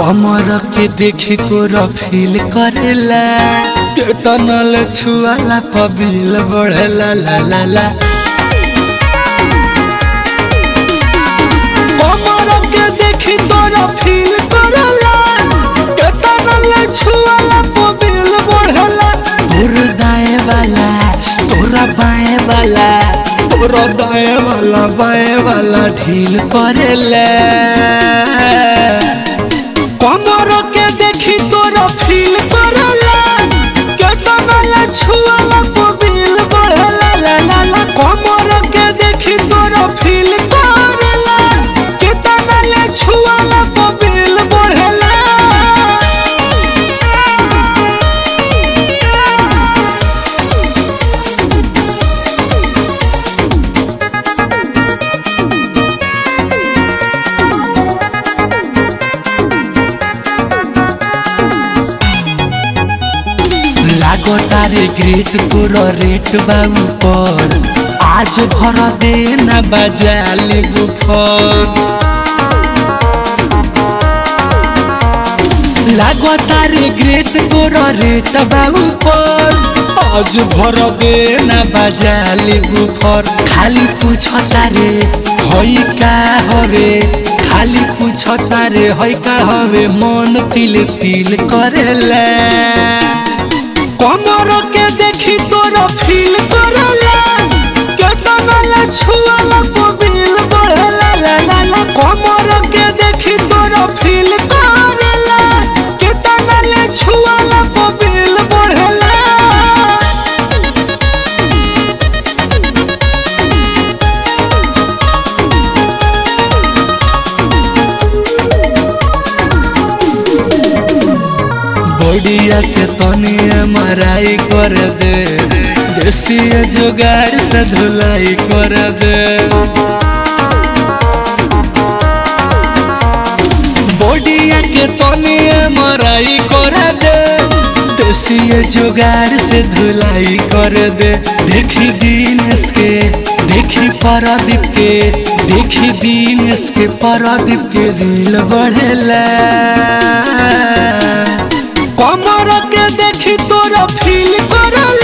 कमर के देखी तोरा फील करेला केतनल छुआला पबिल बढ़ेला ला ला ला कमर के देखी तोरा फील करेला केतनल छुआला पबिल बढ़ेला तोर दाएं वाला तोरा बाएं वाला तोरा दाएं वाला बाएं वाला ढील करेला कमर के देखी तोरा फील करला केतना ला छुआला पबिल बढ़ला ला ला ला कमर के देखी तोरा फील करला केतना ला छुआला पबिल बढ़ला लागो तारे ग्रेट तोरा रेट बाबू पर आज भर दे ना बजा लेबू फल लागो तारे ग्रेट तोरा रेट बाबू पर आज भर दे ना बजा लेबू फर खाली पूछ तारे हई का हवे खाली पूछ तारे हई का हवे मन तिल तिल करेला कमर के देखी तोरा फील करला केतना ला छुआला पबिल बढ़ला ला ला ला कमर के देखी तोरा फील करला केतना ला छुआला पबिल बढ़ला बॉडिया के तनी मराई कर दे देसी जुगाड़ से धुलाई कर दे बॉडिया के तनी मराई कर दे देसी जुगाड़ से धुलाई कर दे देखी दिनेश के देखी परदीप के देखी दिनेश के परदीप के रील बढ़ेला कमर के देखी तोरा फील करला